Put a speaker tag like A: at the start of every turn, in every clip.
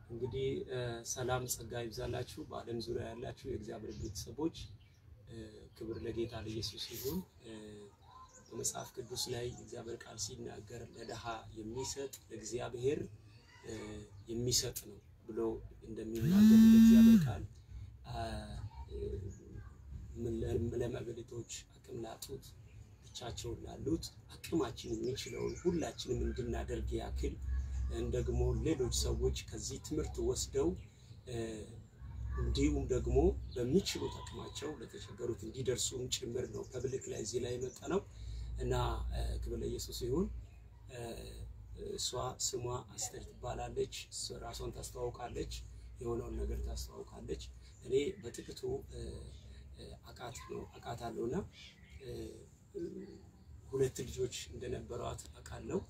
A: እንግዲህ ሰላም ጸጋ ይብዛላችሁ በዓለም ዙሪያ ያላችሁ የእግዚአብሔር ቤተሰቦች፣ ክብር ለጌታ ለኢየሱስ ይሁን። በመጽሐፍ ቅዱስ ላይ እግዚአብሔር ቃል ሲናገር ለድሃ የሚሰጥ ለእግዚአብሔር የሚሰጥ ነው ብሎ እንደሚናገር ለእግዚአብሔር ቃል ለመበለቶች አቅም ላጡት ብቻቸውን ላሉት አቅማችን የሚችለውን ሁላችንም እንድናደርግ ያክል ደግሞ ሌሎች ሰዎች ከዚህ ትምህርት ወስደው እንዲሁም ደግሞ በሚችሉት አቅማቸው ለተቸገሩት እንዲደርሱም ጭምር ነው ፐብሊክ ላይ እዚህ ላይ የመጣ ነው እና ክብር ለኢየሱስ ይሁን። እሷ ስሟ አስቴር ትባላለች። ራሷን ታስተዋውቃለች፣ የሆነውን ነገር ታስተዋውቃለች። እኔ በጥቂቱ አቃት ነው አቃት አለውና ሁለት ልጆች እንደነበሯት አውቃለሁ።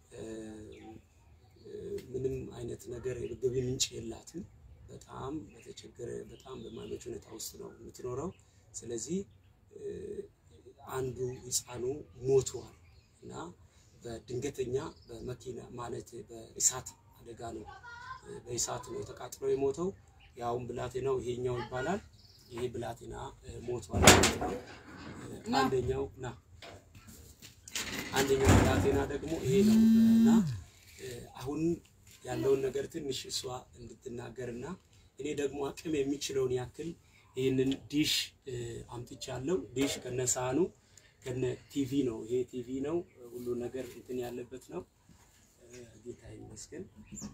A: ምንም አይነት ነገር የገቢ ምንጭ የላትም። በጣም በተቸገረ በጣም በማይመች ሁኔታ ውስጥ ነው የምትኖረው። ስለዚህ አንዱ ሕፃኑ ሞቷል እና በድንገተኛ በመኪና ማለት በእሳት አደጋ ነው በእሳት ነው ተቃጥሎ የሞተው። ያውም ብላቴናው ይሄኛው ይባላል። ይሄ ብላቴና ሞቷል። አንደኛው ና አንደኛው ብላቴና ደግሞ ይሄ ነው እና አሁን ያለውን ነገር ትንሽ እሷ እንድትናገርና እኔ ደግሞ አቅም የሚችለውን ያክል ይህንን ዲሽ አምጥቻለሁ። ዲሽ ከነ ሳህኑ ከነ ቲቪ ነው። ይሄ ቲቪ ነው፣ ሁሉ ነገር እንትን ያለበት ነው። ጌታ ይመስገን።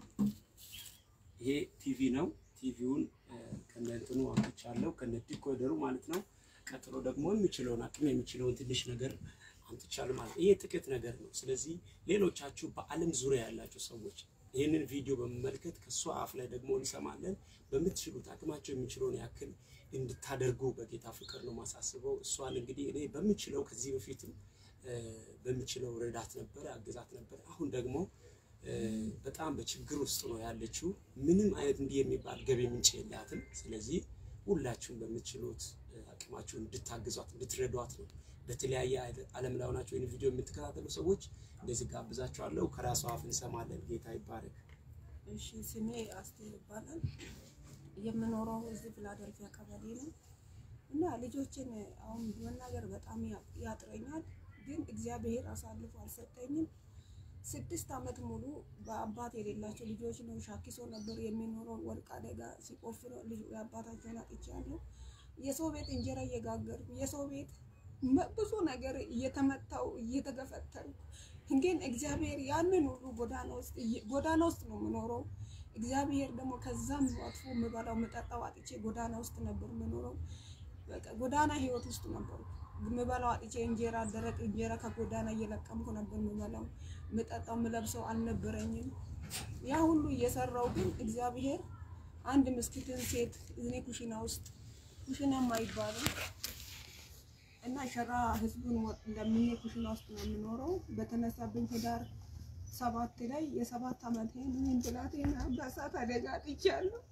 A: ይሄ ቲቪ ነው። ቲቪውን ከነ እንትኑ አምጥቻለሁ፣ ከነ ዲኮደሩ ማለት ነው። ቀጥሎ ደግሞ የሚችለውን አቅም የሚችለውን ትንሽ ነገር አምጥቻለሁ ማለት ይሄ ጥቂት ነገር ነው። ስለዚህ ሌሎቻችሁ በዓለም ዙሪያ ያላችሁ ሰዎች ይህንን ቪዲዮ በመመልከት ከእሷ አፍ ላይ ደግሞ እንሰማለን። በምትችሉት አቅማቸው የሚችለውን ያክል እንድታደርጉ በጌታ ፍቅር ነው ማሳስበው። እሷን እንግዲህ እኔ በምችለው ከዚህ በፊትም በምችለው ረዳት ነበረ፣ አግዛት ነበረ። አሁን ደግሞ በጣም በችግር ውስጥ ነው ያለችው። ምንም አይነት እንዲህ የሚባል ገቢ ምንጭ የላትም። ስለዚህ ሁላችሁም በምትችሉት አቅማችሁ እንድታግዟት እንድትረዷት ነው በተለያየ ዓለም ላይ ሆናችሁ ይህን ቪዲዮ የምትከታተሉ ሰዎች እንደዚህ ጋብዛችኋለሁ። ከራሷ አፍ እንሰማለን። ጌታ ይባረክ።
B: እሺ፣ ስሜ አስቴር ይባላል። የምኖረው እዚህ ፊላደልፊያ ቀበሌ ነው እና ልጆችን አሁን መናገር በጣም ያጥረኛል፣ ግን እግዚአብሔር አሳልፎ አልሰጠኝም። ስድስት ዓመት ሙሉ በአባት የሌላቸው ልጆች ነው ሻኪሶ ነበር የሚኖረው። ወርቅ አደጋ ሲቆፍሩ የአባታቸውን አጥቻለሁ። የሰው ቤት እንጀራ እየጋገርኩ የሰው ቤት ብዙ ነገር እየተመታው እየተገፈተርኩ ግን እግዚአብሔር ያንን ሁሉ ጎዳና ውስጥ ጎዳና ውስጥ ነው የምኖረው። እግዚአብሔር ደግሞ ከዛም አጥፎ የምበላው የምጠጣው አጥቼ ጎዳና ውስጥ ነበር የምኖረው። በቃ ጎዳና ህይወት ውስጥ ነበር የምበላው አጥቼ እንጀራ፣ ደረቅ እንጀራ ከጎዳና እየለቀምኩ ነበር የምበላው። የምጠጣው የምለብሰው አልነበረኝም። ያ ሁሉ እየሰራው ግን እግዚአብሔር አንድ ምስኪትን ሴት እኔ ኩሽና ውስጥ ኩሽና አይባልም እና ሸራ ህዝቡን እንደምኜ ኩሽና ውስጥ ነው የምኖረው። በተነሳብኝ ህዳር ሰባት ላይ የሰባት ዓመት ይህን ብላቴና በእሳት አደጋ አጥቻለሁ።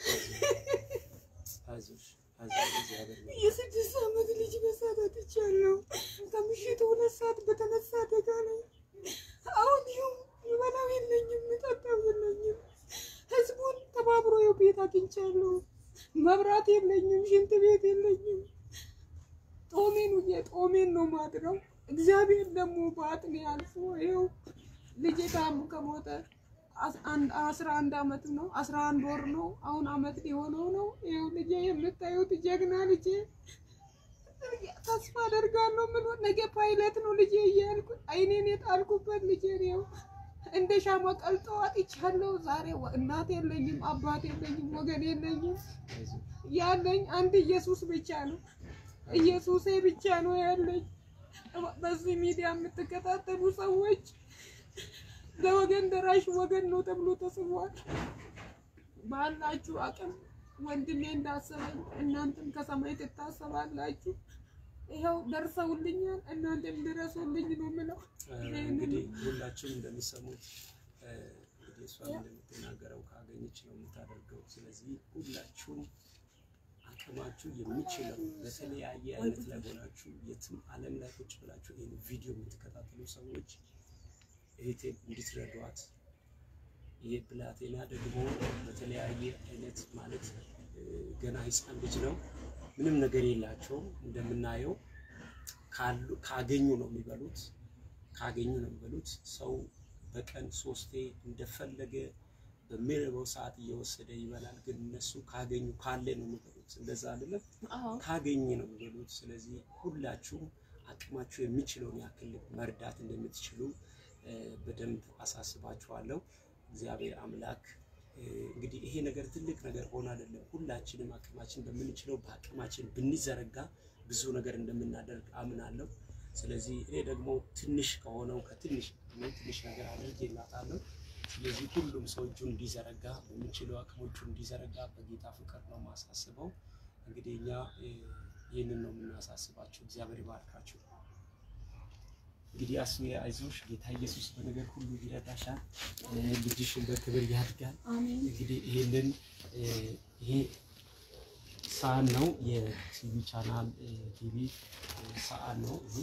B: የስድስት ዓመት ልጅ በእሳት አጥቻለሁ። ከምሽቱ ሁለት ሰዓት በተነሳ አደጋ ላይ አሁን ይኸው ይበላው የለኝም፣ የምጠጣው የለኝም። ህዝቡን ተባብሮ የው ቤት አግኝቻለሁ። መብራት የለኝም፣ ሽንት ቤት የለኝም። ጦሜን ውዬ ጦሜን ነው ማድረው። እግዚአብሔር ደግሞ በአጥኔ አልፎ ይኸው ልጄ ታሙ ከሞተ አስራ አንድ አመት ነው አስራ አንድ ወር ነው አሁን አመት ሊሆነው ነው። ይኸው ልጄ የምታዩት ጀግና ልጄ ተስፋ አደርጋለሁ ምን ነገ ፓይለት ነው ልጄ እያልኩ አይኔን የጣልኩበት ልጄ ነው እንደ ሻማ ቀልጦ አጥቻለሁ። ዛሬ እናት የለኝም፣ አባት የለኝም፣ ወገን የለኝም። ያለኝ አንድ ኢየሱስ ብቻ ነው። ኢየሱሴ ብቻ ነው ያለኝ። በዚህ ሚዲያ የምትከታተሉ ሰዎች ለወገን ደራሽ ወገን ነው ተብሎ ተጽፏል። ባላችሁ አቅም ወንድሜ እንዳሰበኝ እናንተም ከሰማይ ትታሰባላችሁ። ይኸው ደርሰውልኛል፣ እናንተም ድረሱልኝ ነው የምለው።
A: እንግዲህ ሁላችሁም እንደሚሰሙት እንግዲህ እሷ እንደምትናገረው ካገኘች ነው የምታደርገው። ስለዚህ ሁላችሁም አቅማችሁ የሚችለው በተለያየ አይነት ላይ ሆናችሁ የትም ዓለም ላይ ቁጭ ብላችሁ ይህን ቪዲዮ የምትከታተሉ ሰዎች እህቴን እንድትረዷት ይሄ ብላቴና ደግሞ በተለያየ አይነት ማለት እ፣ ገና ሕፃን ልጅ ነው። ምንም ነገር የላቸውም። እንደምናየው ካሉ ካገኙ ነው የሚበሉት ካገኙ ነው የሚበሉት። ሰው በቀን ሶስቴ እንደፈለገ በሚርበው ሰዓት እየወሰደ ይበላል። ግን እነሱ ካገኙ ካለ ነው የሚበሉት። እንደዛ አይደለም፣
B: አዎ
A: ካገኘ ነው የሚበሉት። ስለዚህ ሁላችሁም አቅማችሁ የሚችለውን ያክል መርዳት እንደምትችሉ እ፣ በደንብ አሳስባችኋለሁ። እግዚአብሔር አምላክ እ፣ እንግዲህ ይሄ ነገር ትልቅ ነገር ሆኖ አይደለም። ሁላችንም አቅማችን በምንችለው በአቅማችን ብንዘረጋ ብዙ ነገር እንደምናደርግ አምናለሁ። ስለዚህ እኔ ደግሞ ትንሽ ከሆነው ከትንሽ እኔ ትንሽ ነገር አድርጌላታለሁ። ስለዚህ ሁሉም ሰው እጁን እንዲዘረጋ በሚችለው አቅሞቹ እንዲዘረጋ በጌታ ፍቅር ነው የማሳስበው። እንግዲህ እኛ እ፣ ይህንን ነው የምናሳስባችሁ። እግዚአብሔር ይባርካችሁ። እንግዲህ አስሜ አይዞሽ፣ ጌታ ኢየሱስ በነገር ሁሉ ይረዳሻል። እ፣ ልጅሽን በክብር ያድጋል።
B: አሜን
A: እንግዲህ ይህንን እ፣ ይሄ ሰዓት ነው የቲቪ ቻናል እ፣ ቲቪ እ፣ ሰዓት ነው ይሄ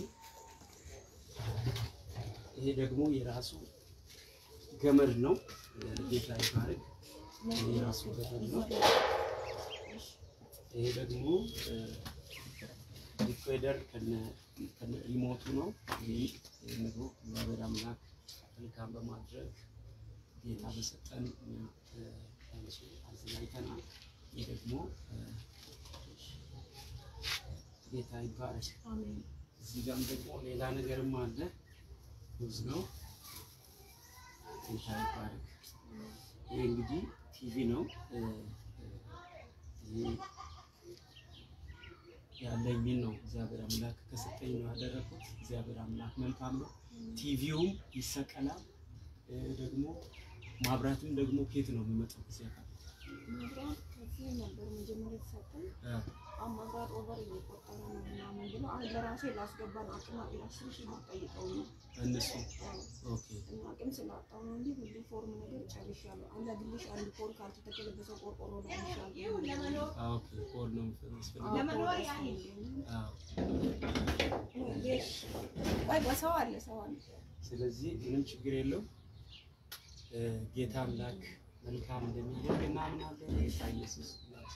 A: ይሄ ደግሞ የራሱ ገመድ ነው። ጌታ ይባርክ። ይሄ የራሱ ገመድ ነው። ይሄ ደግሞ ሪኮርደር ከነ ከነ ሪሞቱ ነው። ይህ ምግቡ እግዚአብሔር አምላክ መልካም በማድረግ ጌታ በሰጠን እኛ እ፣ ለእሱ አዘጋጅተናል። ይህ ደግሞ እ፣ ጌታ ይባረክ።
B: አሜን
A: እዚህ ጋርም ደግሞ ሌላ ነገርም አለ። ሩዝ ነው። ጌታ ይባረክ። ይህ እንግዲህ ቲቪ ነው። እ፣ እ፣ ይህ ያለኝን ነው እግዚአብሔር አምላክ ከሰጠኝ ነው ያደረኩት። እግዚአብሔር አምላክ መልካም ነው። ቲቪውም ይሰቀላል። እ፣ ደግሞ ማብራትም ደግሞ ኬት ነው የሚመጣው ጊዜ
B: መብራት ከዚህ ነበር መጀመሪያ የተሰጠኝ። አሁን መብራት ኦቨር እየቆጠረ ነው ምናምን ብሎ አሁን ለራሴ ላስገባን አቅም አስር ሺህ ብር ጠይቀው ነው
A: እነሱ ኦኬ
B: እና አቅም ስላጣው ነው እንጂ ሁሉ ፎርም ነገር ጨርሻለሁ። አንድ ግልሽ አንድ ፖል ካልተተከለበሰ ቆርቆሮ ላይ ይሻል
A: ኦኬ ኮል ነው የሚያስፈልገው። አዎ
B: ቆይ በሰው አለ ሰው አለ
A: ስለዚህ ምንም ችግር የለው። ጌታ አምላክ መልካም እንደሚያደርግ እናምናለን። ጌታ ኢየሱስ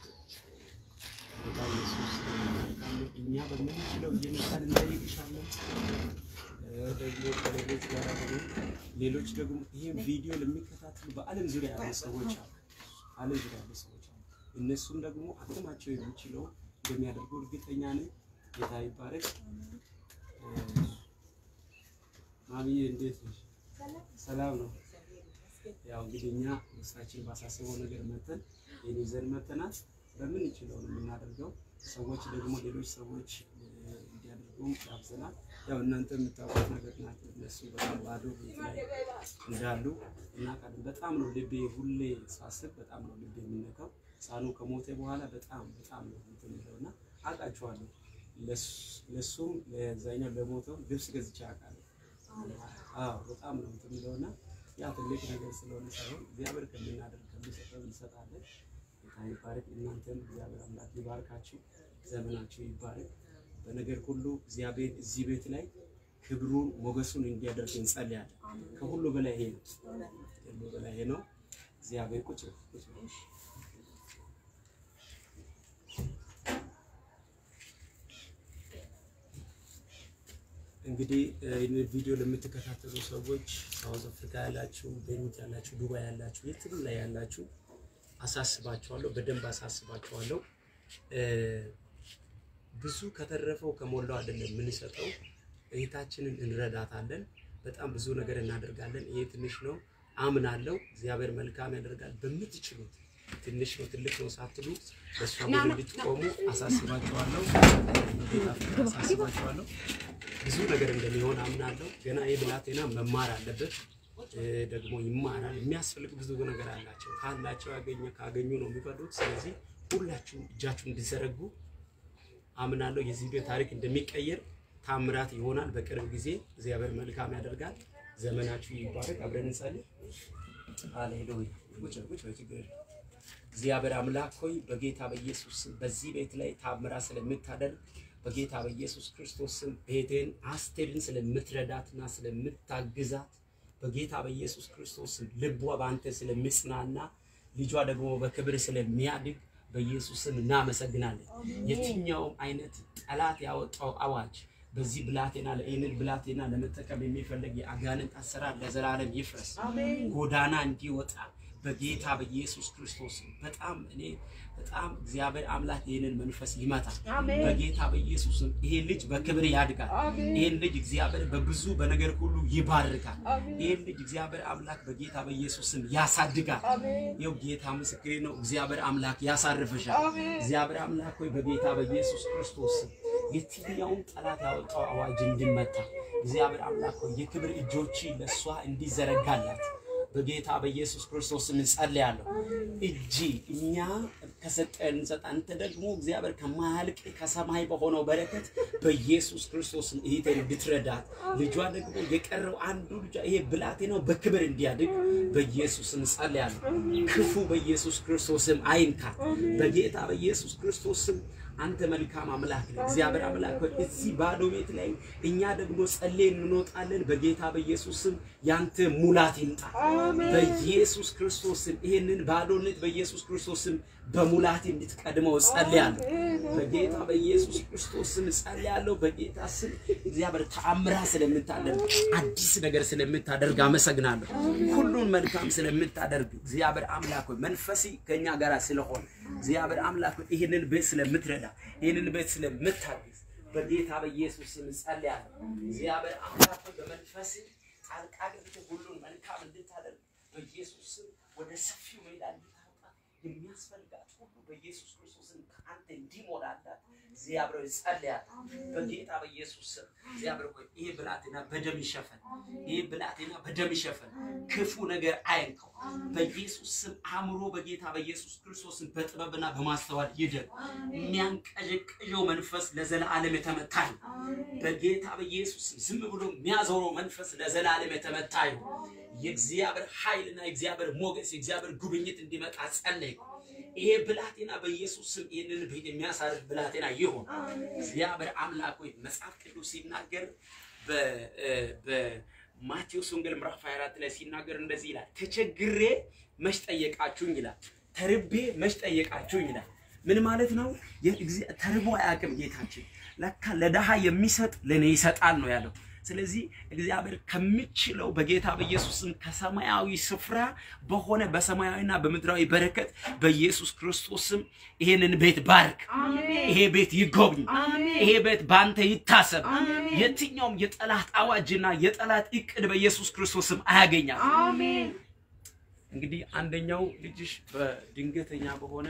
A: ጌታ ኢየሱስ መልካም ነው። እኛ በምንችለው እየመጣን እንጠይቅሻለን። እ፣ ደግሞ ከሌሎች ጋር ሆኖ ሌሎች ደግሞ ይህን ቪዲዮ ለሚከታተሉ በዓለም ዙሪያ ያሉ ሰዎች አሉ። ዓለም ዙሪያ ያሉ ሰዎች አሉ። እነሱም ደግሞ አቅማቸው የሚችለው እንደሚያደርጉ እርግጠኛ ነኝ። ጌታ ይባረክ። እ፣ ማሚዬ እንዴት ነሽ? ሰላም ነው። ያው እንግዲህ እኛ ውስጣችን ባሳሰበው ነገር መተን ይህን ይዘን መተናል። በምንችለው ነው የምናደርገው። ሰዎች ደግሞ ሌሎች ሰዎች እ፣ እንዲያደርጉም ጋብዘናል። ያው እናንተ የምታውቁት ነገር ናቸው። እነሱ በጣም ባዶ ቤት ላይ እንዳሉ እናውቃለን። በጣም ነው ልቤ ሁሌ ሳስብ በጣም ነው ልቤ የሚነካው። ሕፃኑ ከሞተ በኋላ በጣም በጣም ነው እንትን የሚለው እና አውቃቸዋለሁ። ለሱ- ለሱም ለዛኛው ለሞተው ልብስ ገዝቼ አውቃለሁ። አዎ በጣም ነው እንትን የሚለውና ያ ትልቅ ነገር ስለሆነ ሳይሆን እግዚአብሔር ከምናደርግ ከሚሰጠው እንሰጣለን። ጌታ ይባረክ። እናንተም እግዚአብሔር አምላክ ይባርካችሁ፣ ዘመናችሁ ይባረክ። በነገር ሁሉ እግዚአብሔር እዚህ ቤት ላይ ክብሩን ሞገሱን እንዲያደርግ እንጸልያለን። ከሁሉ በላይ ይሄ ነው፣ ከሁሉ በላይ ይሄ ነው። እግዚአብሔር ቁጭ በል፣ ቁጭ በል። እንግዲህ ይህንን ቪዲዮ ለምትከታተሉ ሰዎች ሳውዝ አፍሪካ ያላችሁ፣ ቤሩት ያላችሁ፣ ዱባይ ያላችሁ፣ የትም ላይ ያላችሁ አሳስባችኋለሁ፣ በደንብ አሳስባችኋለሁ። እ፣ ብዙ ከተረፈው ከሞላው አይደለም የምንሰጠው፣ እህታችንን እንረዳታለን። በጣም ብዙ ነገር እናደርጋለን። ይሄ ትንሽ ነው አምናለሁ። እግዚአብሔር መልካም ያደርጋል። በምትችሉት ትንሽ ነው ትልቅ ነው ሳትሉ በእሷ ጎን እንድትቆሙ አሳስባችኋለሁ። ጌታ ፍቅር አሳስባችኋለሁ። ብዙ ነገር እንደሚሆን አምናለሁ። ገና ይህ ብላቴና መማር አለበት እ፣ ደግሞ ይማራል። የሚያስፈልግ ብዙ ነገር አላቸው። ካላቸው ያገኘ ካገኙ ነው የሚበሉት። ስለዚህ ሁላችሁም እጃችሁን እንዲዘረጉ አምናለሁ። የዚህ ቪዲዮ ታሪክ እንደሚቀየር ታምራት ይሆናል። በቅርብ ጊዜ እግዚአብሔር መልካም ያደርጋል። ዘመናችሁ ይባረክ። አብረን እንጸልይ። ሃሌሉያ። ቁጭ ቁጭ በይ፣ ችግር የለም። እግዚአብሔር አምላክ ሆይ በጌታ በኢየሱስ ስም በዚህ ቤት ላይ ታምራት ስለምታደርግ በጌታ በኢየሱስ ክርስቶስ ስም ቤቴን አስቴርን ስለምትረዳትና ስለምታግዛት በጌታ በኢየሱስ ክርስቶስ ስም ልቧ በአንተ ስለሚጽናና ልጇ ደግሞ በክብር ስለሚያድግ በኢየሱስ ስም እናመሰግናለን። የትኛውም አይነት ጠላት ያወጣው አዋጅ በዚህ ብላቴና ይህንን ብላቴና ለመጠቀም የሚፈልግ የአጋንንት አሰራር ለዘላለም ይፍረስ፣ ጎዳና እንዲወጣ በጌታ በኢየሱስ ክርስቶስ ስም። በጣም እኔ በጣም እግዚአብሔር አምላክ ይህንን መንፈስ ይመታል በጌታ በኢየሱስ ስም። ይሄ ልጅ በክብር ያድጋል። ይህን ልጅ እግዚአብሔር በብዙ በነገር ሁሉ ይባርካል። ይህን ልጅ እግዚአብሔር አምላክ በጌታ በኢየሱስ ስም ያሳድጋል። ይኸው ጌታ ምስክሬ ነው። እግዚአብሔር አምላክ ያሳርፍሻል። እግዚአብሔር አምላክ ሆይ በጌታ በኢየሱስ ክርስቶስ ስም የትኛውም ጠላት ያወጣው አዋጅ እንዲመታ እግዚአብሔር አምላክ ሆይ የክብር እጆች ለእሷ እንዲዘረጋላት በጌታ በኢየሱስ ክርስቶስ ስም እንጸልያለሁ። እጅ እኛ ከሰጠን እንሰጥ፣ አንተ ደግሞ እግዚአብሔር ከማያልቅ ከሰማይ በሆነው በረከት በኢየሱስ ክርስቶስ ስም እህቴን እንድትረዳት ልጇ ደግሞ የቀረው አንዱ ልጇ ይሄ ብላቴናው በክብር እንዲያድግ በኢየሱስ ስም እንጸልያለሁ። ክፉ በኢየሱስ ክርስቶስ ስም አይንካት። በጌታ በኢየሱስ ክርስቶስ ስም አንተ መልካም አምላክ ነህ። እግዚአብሔር አምላክ ሆይ እዚህ ባዶ ቤት ላይ እኛ ደግሞ ጸልየን እንወጣለን። በጌታ በኢየሱስ ስም ያንተ ሙላት ይምጣ። በኢየሱስ ክርስቶስ ስም ይሄንን ባዶነት በኢየሱስ ክርስቶስ ስም በሙላት እንድትቀድመው ጸልያለሁ። በጌታ በኢየሱስ ክርስቶስ ስም ጸልያለሁ። በጌታ ስም እግዚአብሔር ተአምራ ስለምታደርግ አዲስ ነገር ስለምታደርግ አመሰግናለሁ። ሁሉን መልካም ስለምታደርግ እግዚአብሔር አምላክ ሆይ መንፈሲ ከኛ ጋር ስለሆነ እግዚአብሔር አምላክ ሆይ ይህንን ቤት ስለምትረዳ ይህንን ቤት ስለምታግዝ በጌታ በኢየሱስ ስም ጸልያለሁ። እግዚአብሔር አምላክ ሆይ በመንፈስ ጣልቃ ገብተህ ሁሉን መልካም እንድታደርግ በኢየሱስ ስም ወደ ሰፊው ሜዳ እንድታወጣ የሚያስፈልጋት ሁሉ በኢየሱስ ክርስቶስን ከአንተ እንዲሞላላት እግዚአብሔር ሆይ ጸልያለሁ። በጌታ በኢየሱስ ስም እግዚአብሔር ሆይ ይሄ ብላቴና በደም ይሸፈን፣ ይሄ ብላቴና በደም ይሸፈን፣ ክፉ ነገር አይንከው። በኢየሱስ ስም አእምሮ በጌታ በኢየሱስ ክርስቶስን በጥበብና በማስተዋል ይደግ። የሚያንቀዠቅዠው መንፈስ ለዘላለም የተመታ ይሁን። በጌታ በኢየሱስ ስም ዝም ብሎ የሚያዞረው መንፈስ ለዘላለም የተመታ ይሁን። የእግዚአብሔር ኃይልና የእግዚአብሔር ሞገስ የእግዚአብሔር ጉብኝት እንዲመጣ ጸለይኩ። ይሄ ብላቴና በኢየሱስ ስም ይህንን ቤት የሚያሳርፍ ብላቴና ይሁን። እግዚአብሔር አምላክ ሆይ መጽሐፍ ቅዱስ ሲናገር በማቴዎስ ወንጌል ምዕራፍ 24 ላይ ሲናገር እንደዚህ ይላል፣ ተቸግሬ መች ጠየቃችሁኝ ይላል፣ ተርቤ መች ጠየቃችሁኝ ይላል። ምን ማለት ነው? ተርቦ አያውቅም ጌታችን። ለካ ለድሃ የሚሰጥ ለእኔ ይሰጣል ነው ያለው። ስለዚህ እግዚአብሔር ከሚችለው በጌታ በኢየሱስ ስም ከሰማያዊ ስፍራ በሆነ በሰማያዊና በምድራዊ በረከት በኢየሱስ ክርስቶስ ስም ይሄንን ቤት ባርክ። ይሄ ቤት ይጎብኝ። ይሄ ቤት በአንተ ይታሰብ። የትኛውም የጠላት አዋጅና የጠላት እቅድ በኢየሱስ ክርስቶስ ስም አያገኛል። እንግዲህ አንደኛው ልጅሽ በድንገተኛ በሆነ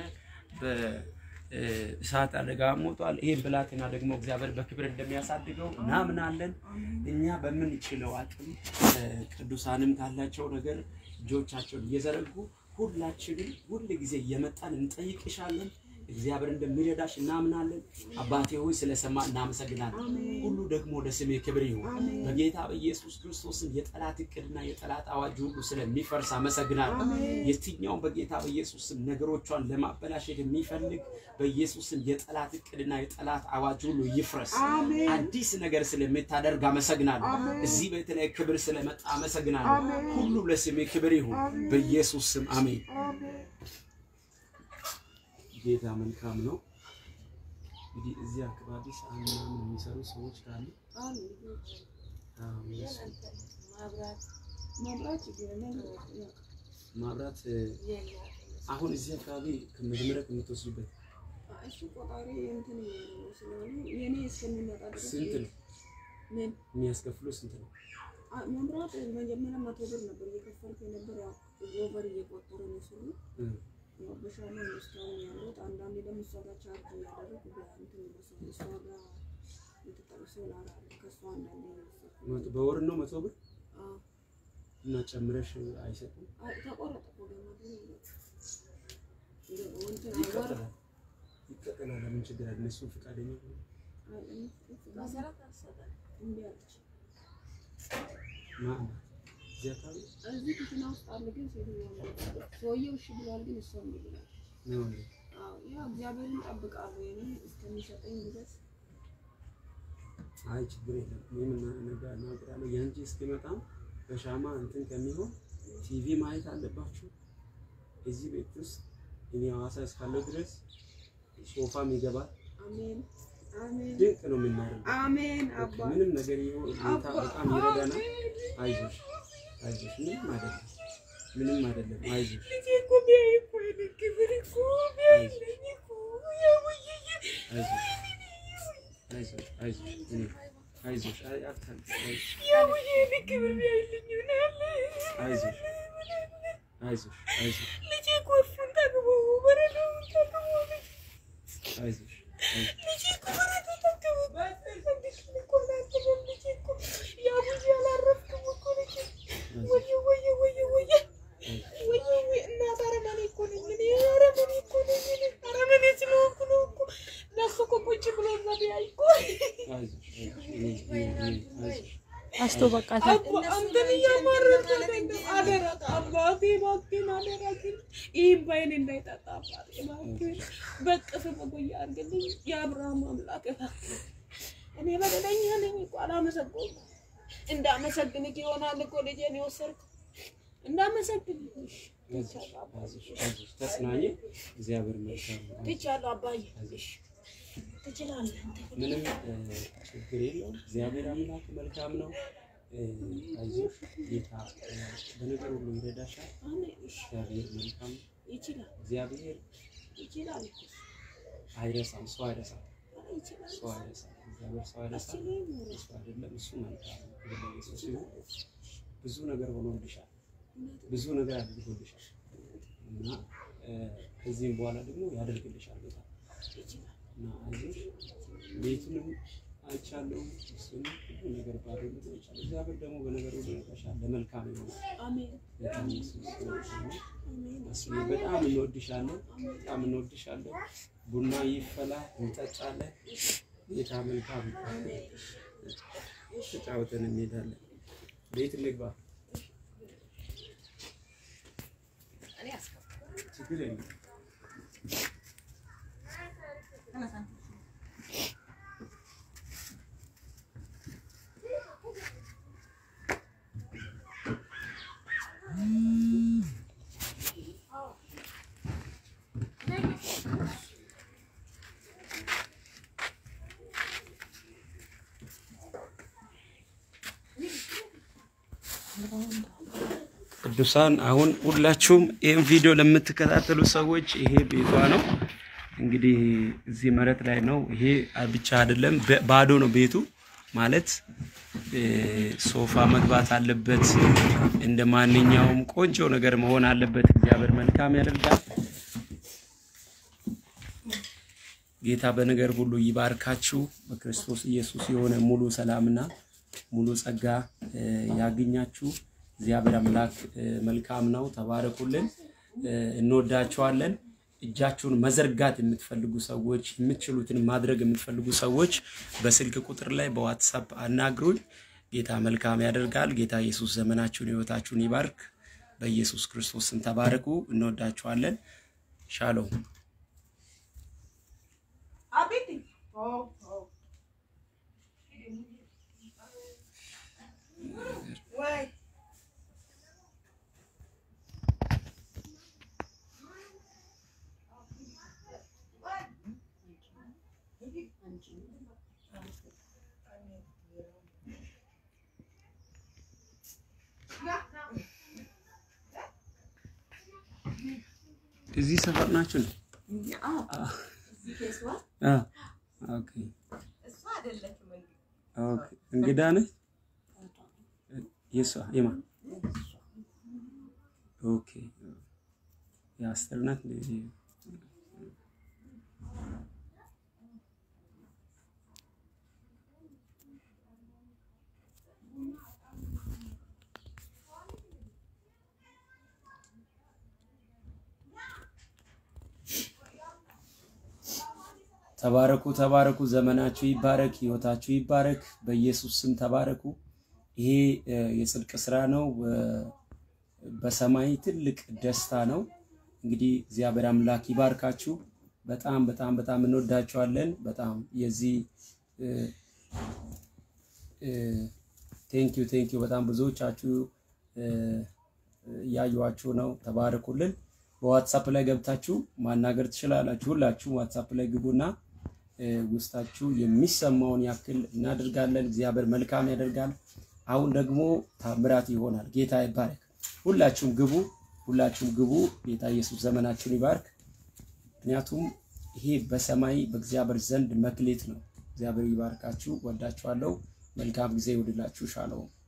A: እሳት አደጋ ሞቷል። ይሄን ብላቴና ደግሞ እግዚአብሔር በክብር እንደሚያሳድገው እናምናለን። እኛ በምንችለው አቅም ቅዱሳንም ካላቸው ነገር እጆቻቸውን እየዘረጉ ሁላችንም ሁል ጊዜ እየመጣን እንጠይቅሻለን። እግዚአብሔር እንደሚረዳሽ እናምናለን። አባቴ ሆይ ስለሰማ እናመሰግናለን። ሁሉ ደግሞ ለስሜ ክብር ይሁን። በጌታ በኢየሱስ ክርስቶስን የጠላት እቅድና የጠላት አዋጅ ሁሉ ስለሚፈርስ አመሰግናለሁ። የትኛውም በጌታ በኢየሱስ ስም ነገሮቿን ለማበላሸት የሚፈልግ በኢየሱስም የጠላት እቅድና የጠላት አዋጅ ሁሉ ይፍረስ። አዲስ ነገር ስለምታደርግ አመሰግናለሁ። እዚህ ቤት ላይ ክብር ስለመጣ አመሰግናለሁ። ሁሉ ለስሜ ክብር ይሁን። በኢየሱስ ስም አሜን። ጌታ መልካም ነው። እንግዲህ እዚህ አካባቢ ሰዓት ምናምን የሚሰሩ ሰዎች ካሉ ማብራት አሁን እዚህ አካባቢ ከመጀመሪያ ከምትወስዱበት
B: እሱ ቆጣሪ እንትን ስለሆነ የኔ እስከሚመጣ ድረስ
A: ስንት ነው
B: ምን
A: የሚያስከፍሉ? ስንት ነው?
B: አ- መብራት መጀመሪያ መቶ ብር ነበር እየከፈልኩ የነበር ያው ኦቨር እየቆጠረ ነው ስሉ
A: እም፣
B: ያው በሻማ ነው እስካሁን ያሉት። አንዳንዴ ደግሞ እሷ ጋር ቻርጅ እያደረጉ በእንትን ይመስላል እሷ ጋር የተጠቀሰው ላራ ከእሷ አንዳንዴ እየወሰድኩ
A: መቶ- በወር ነው መቶ ብር
B: አዎ።
A: እና ጨምረሽ አይሰጡም?
B: አይ ተቆረጠ እኮ ገመዱ እንደ እንትን ወር
A: ይቀጥላል ይቀጥላል። ለምን ችግር አለ? እነሱ ፈቃደኛ ሆነ
B: አይ መሰረት አልሰጠም እምቢ አለች።
A: ማን እዚህ አካባቢ
B: እዚህ ክፍና ውስጥ አለ ግን ሴትዮዋ ነው። ሰውየው እሺ ብሏል፣ ግን እሷ እምቢ ብላለች።
A: ነው እንዴ?
B: አዎ ያው እግዚአብሔርን እጠብቃለሁ የኔ እስከሚሰጠኝ ድረስ
A: አይ ችግር የለም። እኔም እና- ነገ እናገራለሁ። ያንቺ እስኪመጣ በሻማ እንትን ከሚሆን ቲቪ ማየት አለባችሁ። እዚህ ቤት ውስጥ እኔ ሐዋሳ እስካለው ድረስ ሶፋም ይገባል።
B: አሜን አሜን
A: ድንቅ ነው የምናደርገው።
B: አሜን
A: በቃ
B: አባ
A: ምንም ነገር ይሁን ጌታ
B: አባ
A: በጣም ይረዳናል። አይዞሽ አይዞሽ፣ ምንም አይደለም፣ ምንም አይደለም። አይዞሽ
B: ልጄ እኮ ቢያይ እኮ የኔ ክብር እኮ ቢያይልኝ እኮ ያውዬ
A: አይዞሽ አይዞሽ አይዞሽ እኔ አይዞሽ አይ አታልቅሽ፣ አይዞሽ
B: ያውዬ የኔ ክብር ቢያይልኝ ይሆናል
A: አይዞሽ አይዞሽ አይዞሽ
B: ልጄ ጎርፉን ጠግቦ በረዶውን ጠግቦ
A: አይዞሽ አይዞሽ
B: ልጄ እኮ በረዶ ጠግቦ እንዴት እኮ አላረፈም ልጄ እኮ ያውዬ አላረፍክም እኮ ልጄ ወየ ወየ ወየ ወየ ወየ ወየ እናት አረመኔ እኮ ነኝ እኔ አረመኔ እኮ ነኝ እኔ አረመኔ ስለሆንኩ ነው እኮ ለእሱ እኮ ቁጭ ብሎ እዛ ቢያይ እኮ
A: አይዞሽ አይዞሽ እኔ እኔ እኔ አይዞሽ
C: አስቶ በቃ
B: አባ አንተን እያማረጥክ አይደለም። አደራ አባቴ እባክህን አደራ ግን ይህን ባይኔ እንዳይጠጣ አባቴ እባክህን በቅፍ በጎያ አድርግልኝ። የአብርሃም አምላክ እባክህ እኔ በደለኛ ነኝ እኮ አላመሰገንኩም። እንዳመሰግንህ ይሆናል እኮ ልጄን የወሰድከው እንዳመሰግንህ ትቻለሁ አባዬ፣
A: አይዞሽ አይዞሽ ተጽናኝ። እግዚአብሔር መልካም ነው።
B: ትቻለሁ አባዬ። እሺ ትችላለህ አንተ።
A: ምንም እ፣ ችግር የለውም። እግዚአብሔር አምላክ መልካም ነው። እ፣ አይዞሽ ጌታ እ፣ በነገር ሁሉ ይረዳሻል።
B: አሜን። እሺ
A: እግዚአብሔር መልካም ነው።
B: ይችላል
A: እግዚአብሔር
B: ይችላል
A: አይረሳም። ሰው አይረሳም።
B: ይችላል
A: ሰው አይረሳም። እግዚአብሔር ሰው አይረሳም። እሱ አይደለም እሱ መልካም ነው። ክብር ለኢየሱስ ይሁን። ብዙ ነገር ሆኖልሻል። ብዙ ነገር አድርጎልሻል እና እ፣ ከዚህም በኋላ ደግሞ ያደርግልሻል ጌታ
B: ይችላል
A: እና አይዞሽ ቤቱንም አይቻለሁ እሱን ሁሉ ነገር ባዶ ነገር አይቻለሁ። እግዚአብሔር ደግሞ በነገር ሁሉ ይረዳሻል። ለመልካም ይሆናል።
B: አሜን
A: በጣም ኢየሱስ መልካም ነው።
B: አሜን
A: እሱዬ በጣም እንወድሻለን፣ በጣም እንወድሻለን። ቡና ይፈላ እንጠጣለን። ጌታ መልካም ነው። ተጫውተን እንሄዳለን። ቤት እንግባ። ችግር የለም። ቅዱሳን አሁን ሁላችሁም ይህን ቪዲዮ ለምትከታተሉ ሰዎች ይሄ ቤቷ ነው። እንግዲህ እዚህ መሬት ላይ ነው። ይሄ ብቻ አይደለም፣ በ- ባዶ ነው ቤቱ ማለት እ፣ ሶፋ መግባት አለበት። እንደ ማንኛውም ቆንጆ ነገር መሆን አለበት። እግዚአብሔር መልካም ያደርጋል። ጌታ በነገር ሁሉ ይባርካችሁ። በክርስቶስ ኢየሱስ የሆነ ሙሉ ሰላምና ሙሉ ጸጋ እ፣ ያግኛችሁ። እግዚአብሔር አምላክ እ፣ መልካም ነው። ተባረኩልን። እ፣ እንወዳችኋለን። እጃችሁን መዘርጋት የምትፈልጉ ሰዎች፣ የምትችሉትን ማድረግ የምትፈልጉ ሰዎች በስልክ ቁጥር ላይ በዋትሳፕ አናግሩኝ። ጌታ መልካም ያደርጋል። ጌታ ኢየሱስ ዘመናችሁን፣ ሕይወታችሁን ይባርክ። በኢየሱስ ክርስቶስ ስም ተባረኩ። እንወዳችኋለን። ሻሎም
B: አቤት ወይ
A: እዚህ ሰፈር ናችሁ ነው? አ ኦኬ ኦኬ። እንግዳ ነህ? የሷ የማን? ኦኬ የአስቴር ናት። እንደ- ተባረኩ ተባረኩ። ዘመናችሁ ይባረክ፣ ህይወታችሁ ይባረክ። በኢየሱስ ስም ተባረኩ። ይሄ እ፣ የጽድቅ ስራ ነው። በ- በሰማይ ትልቅ ደስታ ነው። እንግዲህ እግዚአብሔር አምላክ ይባርካችሁ። በጣም በጣም በጣም እንወዳችኋለን። በጣም የዚህ ቴንኪዩ ቴንኪዩ በጣም ብዙዎቻችሁ እያዩዋችሁ ነው። ተባረኩልን። በዋትሳፕ ላይ ገብታችሁ ማናገር ትችላላችሁ። ሁላችሁም ዋትሳፕ ላይ ግቡና ውስጣችሁ የሚሰማውን ያክል እናደርጋለን። እግዚአብሔር መልካም ያደርጋል። አሁን ደግሞ ታምራት ይሆናል። ጌታ ይባረክ። ሁላችሁም ግቡ፣ ሁላችሁም ግቡ። ጌታ ኢየሱስ ዘመናችሁን ይባርክ። ምክንያቱም ይሄ በሰማይ በእግዚአብሔር ዘንድ መክሌት ነው። እግዚአብሔር ይባርካችሁ። ወዳችኋለሁ። መልካም ጊዜ ይሁንላችሁ። ሻሎም